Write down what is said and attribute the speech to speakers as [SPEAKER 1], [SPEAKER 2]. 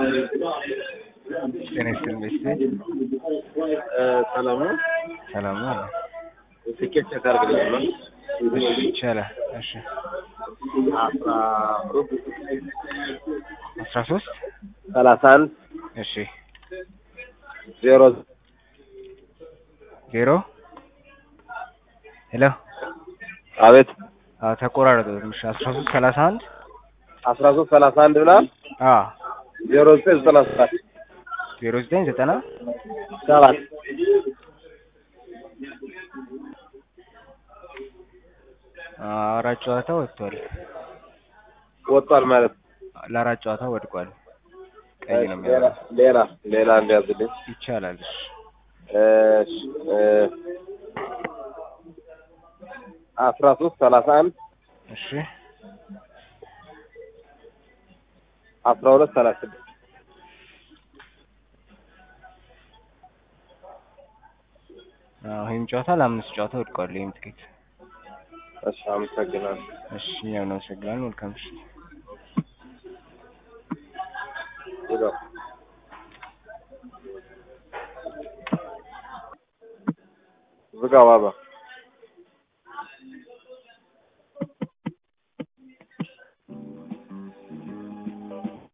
[SPEAKER 1] ጤና ይስጥልኝ ቤተሰብ
[SPEAKER 2] ሰላም ነው።
[SPEAKER 1] ሰላም ነው አለ።
[SPEAKER 2] ትኬት ቼክ አድርግልኝ።
[SPEAKER 1] እሺ ይቻላል። እሺ
[SPEAKER 2] አስራ ሩብ
[SPEAKER 1] አስራ ሶስት
[SPEAKER 2] ሰላሳ አንድ
[SPEAKER 1] እሺ
[SPEAKER 2] ዜሮ
[SPEAKER 1] ዜሮ ሄሎ
[SPEAKER 2] አቤት
[SPEAKER 1] አዎ ተቆራረጠ ትንሽ አስራ ሶስት ሰላሳ አንድ
[SPEAKER 2] አስራ ሶስት ሰላሳ አንድ ብላል
[SPEAKER 1] አዎ
[SPEAKER 2] ዜሮ ዘጠኝ ዘጠና ሰባት
[SPEAKER 1] ዜሮ ዘጠኝ ዘጠና
[SPEAKER 2] ሰባት
[SPEAKER 1] አራት ጨዋታ ወጥቷል።
[SPEAKER 2] ወጥቷል ማለት ነው።
[SPEAKER 1] ለአራት ጨዋታ ወድቋል። ቀይ ነው
[SPEAKER 2] ሌላ
[SPEAKER 1] የሚያደርገው
[SPEAKER 2] ሌላ ሌላ እንዲያዝልኝ
[SPEAKER 1] ይቻላል። እሺ
[SPEAKER 2] እሺ እ አስራ ሶስት ሰላሳ አንድ
[SPEAKER 1] እሺ
[SPEAKER 2] አስራ ሁለት ሰላሳ ስድስት
[SPEAKER 1] አዎ ይህም ጨዋታ ለአምስት ጨዋታ ወድቋል። ይህም ትኬት
[SPEAKER 2] እሺ አመሰግናለሁ።
[SPEAKER 1] እሺ እኛም እናመሰግናለን። መልካም ምሽት።
[SPEAKER 2] ይኸው ዝጋ ባባ